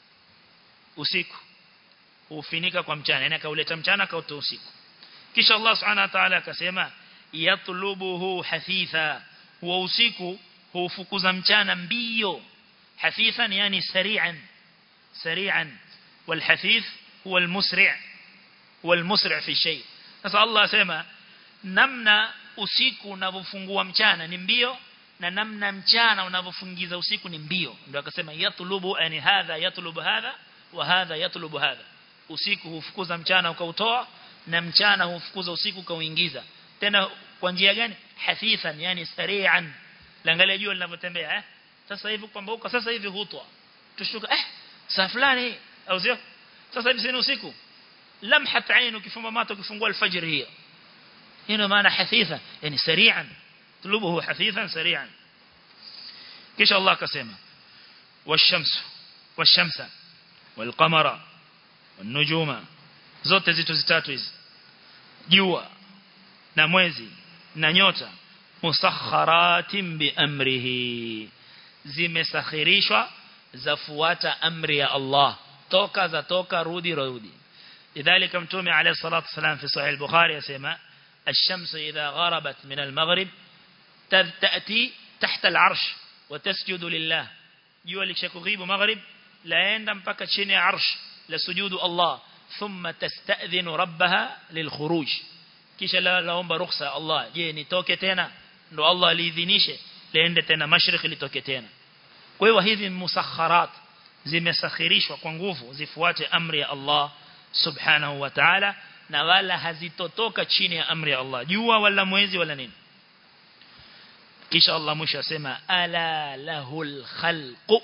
usiku hufinika kwa mchana yani akauleta mchana akautoa usiku kisha Allah subhanahu wa ta'ala akasema yatlubuhu hafitha huwa usiku hufukuza mchana mbio hafithan yani sari'an sari'an والحثيث هو المسرع هو المسرع في شيء sasa Allah asema namna usiku unavyofungua mchana ni mbio na namna mchana unavyofungiza usiku ni mbio ndio akasema yatlubu yani hadha yatlubu hadha wa hadha yatlubu hadha usiku hufukuza mchana ukautoa na mchana hufukuza usiku kauingiza tena kwa njia gani hafifan yani sari'an laangalia jua linavyotembea eh sasa hivi kwamba huko sasa hivi hutwa tushuka eh saa fulani au sio sasa hivi sina usiku lamhat ain ukifumba macho ukifungua alfajr hiyo hino maana hafifa yani sari'an tulubuhu hafifan sari'an kisha Allah akasema washamsu washamsa walqamara wanujuma zote zitu zitatu hizi jua na mwezi na nyota musakharatin bi amrihi zimesakhirishwa zafuata amri ya Allah toka za toka rudi rudi لذلك متومي عليه الصلاة والسلام في صحيح البخاري يسمى الشمس إذا غربت من المغرب تأتي تحت العرش وتسجد لله jua likishakughibu maghrib laenda mpaka chini ya arsh la sujudu Allah thumma tasta'dhinu rabbaha lilkhuruj kisha laomba ruhusa Allah je nitoke tena ndo Allah aliidhinishe liende tena mashriq litoke tena kwa hiyo hizi musakharat zimesakhirishwa kwa nguvu zifuate amri ya Allah subhanahu wa ta'ala na wala hazitotoka chini ya amri ya Allah jua wala mwezi wala nini kisha Allah mwisho asema ala lahul khalqu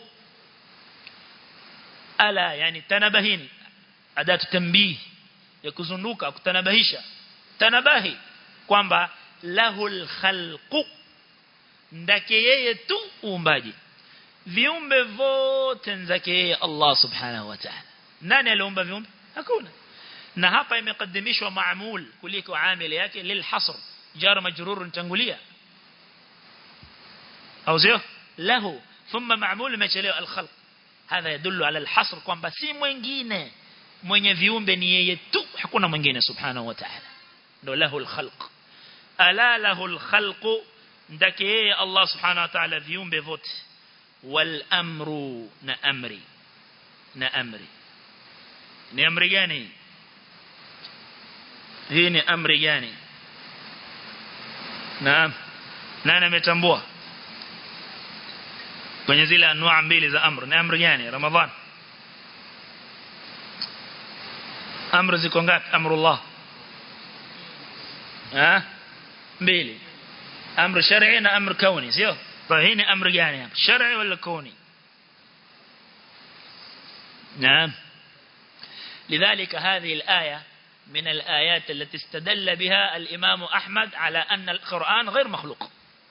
ala yani tanabahini adatu tanbih ya kuzunduka kutanabahisha tanabahi kwamba lahul khalqu ndake yeye tu uumbaji viumbe vote nzake yeye Allah subhanahu wa ta'ala nani aliumba viumbe hakuna na hapa imekadimishwa maamul kuliko amili yake lilhasr jar majrur tangulia au sio lahu thumma maamul imechelewa alkhalq hadha yadullu ala alhasr kwamba si mwingine mwenye viumbe ni yeye tu hakuna mwingine subhanahu wa ta'ala ndo lahu alkhalq ala lahu alkhalq ndake yeye Allah subhanahu wa ta'ala viumbe vote wal amru na amri na amri ni amri gani hii ni amri gani naam nani ametambua kwenye zile anwaa mbili za amri ni amri gani ramadhan amri ziko ngapi amrullah ah mbili amri shar'i na amri kauni sio hii ni amri gani hapa shar'i wala kauni naam لذلك هذه الآية من الآيات التي استدل بها الإمام أحمد على أن القرآن غير مخلوق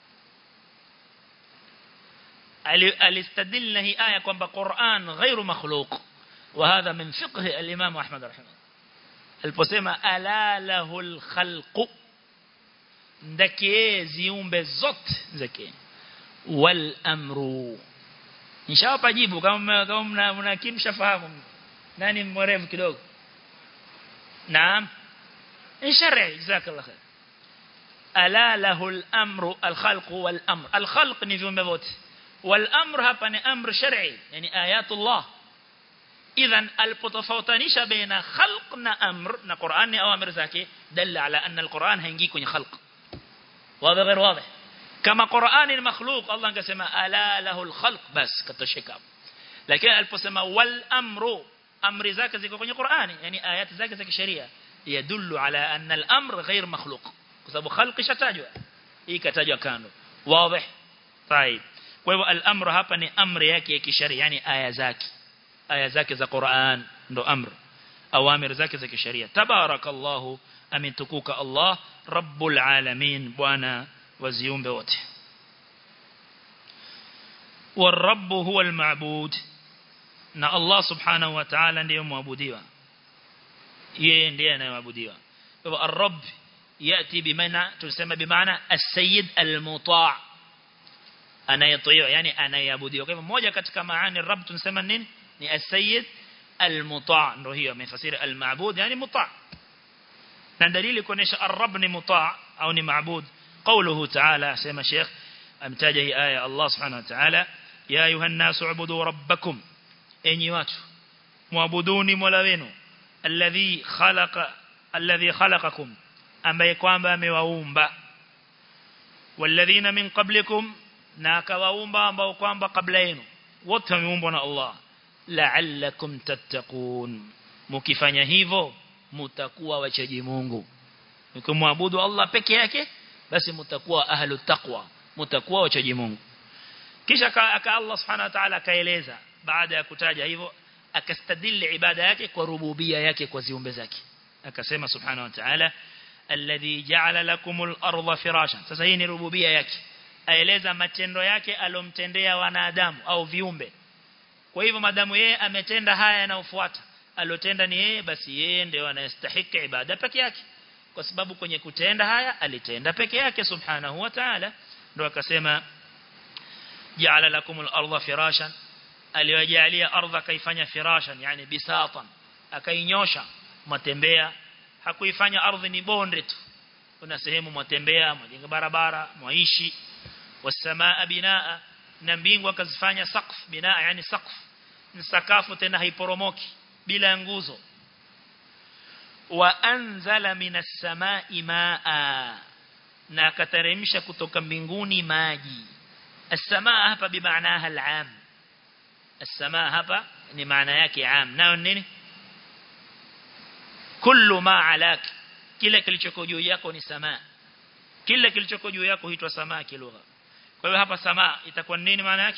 الاستدل هي آية كما قرآن غير مخلوق وهذا من فقه الإمام أحمد رحمه الله البسيمة ألا له الخلق ndake ziumbe zote zake wal amru nishawapa jibu kama kama mnakimshafahamu nani mwerevu kidogo naam shar'i jazakallahu khair ala lahu al-amru al-khalq wal-amr al-khalq ni viumbe vote wal-amr hapa ni amr shar'i yani ayatullah idhan alipotofautisha baina khalq na amr na Qur'an ni awamir zake dalla ala anna al-Qur'an haingii kwenye khalq wazi غير واضح kama Qur'an ni makhluq Allah angesema ala lahu al-khalq bas katosheka lakini aliposema wal amru amri zake ziko kwenye Qur'ani yani ayati zake za kisheria yadullu ala anna al-amr ghayr makhluq kwa sababu khalq ishatajwa hii katajwa kando wazi طيب kwa hivyo al-amr hapa ni amri yake ya kisheria yani aya zake aya zake za Qur'an ndo amr awamir zake za kisheria tabarakallahu ametukuka Allah rabbul alamin bwana wa ziumbe wote والرب هو المعبود na Allah subhanahu wa ta'ala ndiye muabudiwa yeye ndiye anayeabudiwa kwa hivyo ar-rabb yati bimaana tunasema bimaana as-sayyid al-muta' anayetiwa yani anayeabudiwa kwa hivyo moja katika maana rabb tunasema nini ni as-sayyid al-muta' ndio hiyo amefasiri al-ma'bud yani muta' na dalili kuonesha ar-rabb ni muta' au ni ma'bud قوله تعالى سيما شيخ امتاج هي آية الله سبحانه وتعالى يا أيها الناس اعبدوا ربكم enyi watu muabuduni mola wenu alladhi khalaqa alladhi khalaqakum ambaye kwamba amewaumba walladhina min qablikum na akawaumba ambao kwamba kabla yenu wote wameumbwa na Allah la'allakum tattaqun mkifanya hivyo mtakuwa wachaji Mungu mkimwabudu Allah peke yake basi mtakuwa ahlu taqwa mtakuwa wachaji Mungu kisha aka Allah subhanahu wa ta'ala akaeleza baada ya kutaja hivyo akastadili ibada yake kwa rububia yake kwa ziumbe zake akasema subhanahu wa ta'ala alladhi ja'ala lakumul arda firashan sasa hii ni rububia yake aeleza matendo yake alomtendea wanadamu au viumbe kwa hivyo madamu yeye ametenda haya yanayofuata alotenda ni yeye basi yeye ndio anayestahili ibada peke yake kwa sababu kwenye kutenda haya alitenda peke yake subhanahu wa ta'ala ndio akasema ja'ala lakumul arda firashan aliwajalia ardha kaifanya firashan yani bisatan akainyosha matembea hakuifanya ardhi ni bonde tu kuna sehemu mwatembea mwajenga barabara mwaishi wasamaa binaa na mbingu akazifanya saqf binaa yani saqf ni sakafu tena haiporomoki bila nguzo wa anzala minas samai maa na akateremsha kutoka mbinguni maji as-samaa hapa bimaanaha al-aam as-samaa hapa ni maana yake aam nayo nini kullu ma alak kila kilichoko juu yako ni samaa kila kilichoko juu yako huitwa samaa kilugha kwa hiyo hapa samaa itakuwa nini maana yake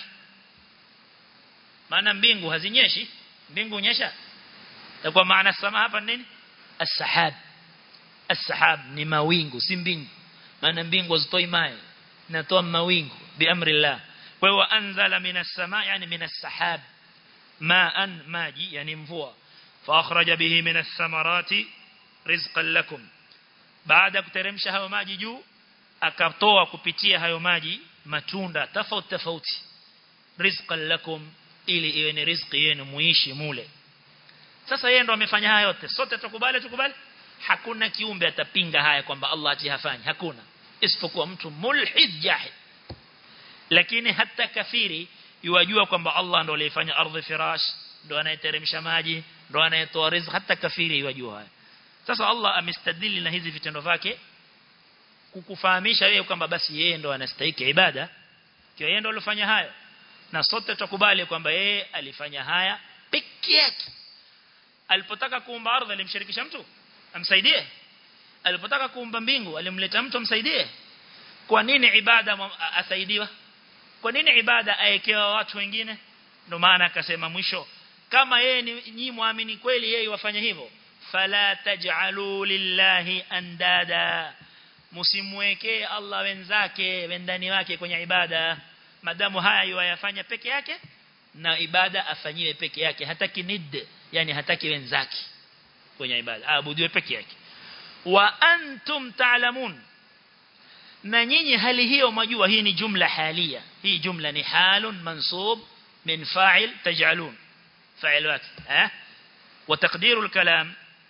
maana mbingu hazinyeshi mbingu nyesha itakuwa maana samaa hapa nini as-sahab as-sahab ni mawingu si mbingu maana mbingu hazitoi maji natoa mawingu biamri Allah kwa hiyo anzala minas samaa yani minas sahab ma'an maji yani mvua fa akhraja bihi minas samarati rizqan lakum baada kuteremsha hayo maji juu akatoa kupitia hayo maji matunda tofauti tofauti rizqan lakum ili iwe ni riziki yenu muishi mule sasa yeye ndo amefanya haya yote sote tukubali tukubali hakuna kiumbe atapinga haya kwamba Allah ati hafanyi hakuna isipokuwa mtu mulhid jahid lakini hata kafiri yuwajua kwamba Allah ndo aliyefanya ardhi firash ndo anayeteremsha maji ndo anayetoa riziki hata kafiri yuwajua haya sasa Allah amestadili na hizi vitendo vyake kukufahamisha wewe kwamba basi yeye ndo anastahili ibada kwa yeye ndo alifanya hayo na sote tukubali kwamba yeye alifanya haya peke yake alipotaka kuumba ardhi alimshirikisha mtu amsaidie alipotaka kuumba mbingu alimleta mtu amsaidie kwa nini ibada asaidiwa kwa nini ibada aekewa watu wengine ndio maana akasema mwisho kama yeye ni nyinyi muamini kweli yeye wafanye hivyo fala taj'alu lillahi andada msimwekee Allah wenzake wendani wake kwenye ibada madamu haya yayafanya peke yake na ibada afanyiwe peke yake hataki nid yani hataki wenzake kwenye ibada aabudiwe peke yake wa antum ta'lamun na nyinyi hali hiyo majua hii ni jumla halia hii jumla ni halun mansub min fa'il taj'alun fa'il wake eh وتقدير الكلام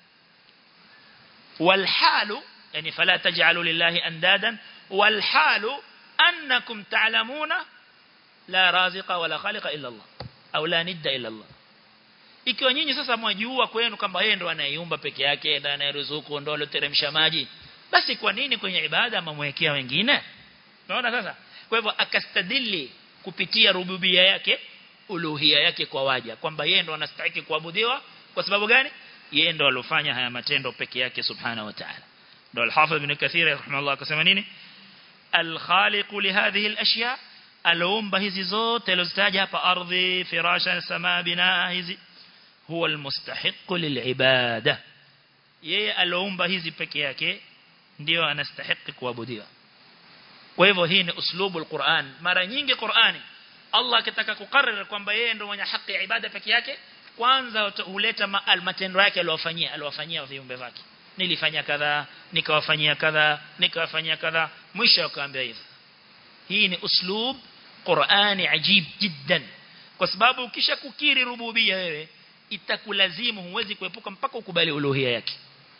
والحال يعني فلا تجعلوا لله أندادا والحال أنكم تعلمون لا رازق ولا خالق إلا الله أو لا ند إلا الله ikiwa nyinyi sasa mwajua kwenu kwamba yeye ndo anayeumba peke yake ndo anayeruzuku ndo aloteremsha maji basi kwa nini kwenye ibada mamwekea wengine unaona sasa kwa hivyo akastadili kupitia rububia yake uluhia yake kwa waja kwamba yeye ndo anastahili kuabudiwa kwa sababu gani yeye ndo alofanya haya matendo peke yake subhana wa ta'ala ndo al-Hafidh ibn Kathir rahimahullah akasema nini al-khaliq li hadhihi al-ashya alomba hizi zote alizitaja hapa ardhi firasha samaa binaa hizi huwa al-mustahiq lil-ibada yeye alomba hizi peke yake ndio anastahili kuabudiwa kwa hivyo hii ni uslubu al-Qur'an mara nyingi Qur'ani Allah akitaka kukariri kwamba yeye ndo mwenye haki ya ibada peke yake kwanza huleta matendo yake aliyofanyia aliyofanyia viumbe wake nilifanya kadha nikawafanyia kadha nikawafanyia kadha mwisho akaambia hivyo hii ni uslub Qur'ani ajib jiddan kwa sababu ukisha kukiri rububia wewe itakulazimu huwezi kuepuka mpaka ukubali uluhia yake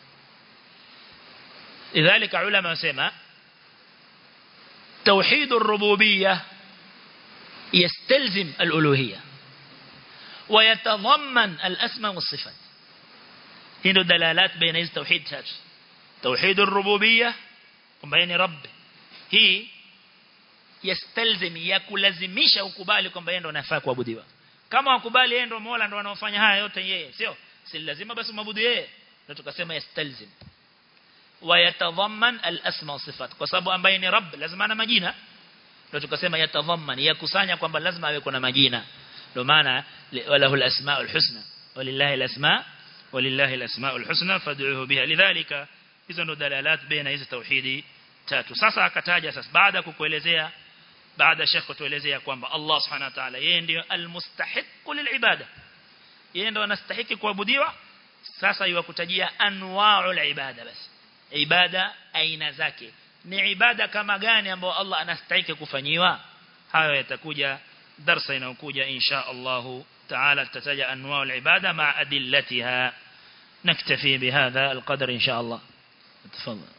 lidhalika ulama wasema توحيد الربوبيه يستلزم الالوهيه ويتضمن الاسماء والصفات هنا دلالات بين هذه التوحيد تاتش توحيد الربوبيه بين رب هي يستلزم yakulazimisha ukubali kwamba yeye ndo anafaa kuabudiwa kama wakubali yeye ndo Mola ndo anaofanya haya yote yeye sio si lazima basi maabudu yeye ndio tukasema yastalzim ويتضمن الاسماء والصفات kwa sababu ambaye ni rabb lazima ana majina ndio tukasema yatadhamman yakusanya kwamba lazima awe kuna majina ndio maana walahu alasmaul husna walillahi alasma walillahi alasmaul husna fad'uhu biha lidhalika hizo ndo dalalat baina hizi tauhidi tatu sasa akataja sasa baada kukuelezea baada shekho tuelezea kwamba Allah subhanahu wa ta'ala yeye ndio almustahiq lilibada yeye ndio anastahili kuabudiwa sasa yuwakutajia anwa'ul ibada basi ibada aina zake ni ibada kama gani ambayo Allah anastahili kufanyiwa hayo yatakuja darasa inayokuja insha Allah تعالى تتجا انواع العباده مع ادلتها نكتفي بهذا القدر ان شاء الله تفضل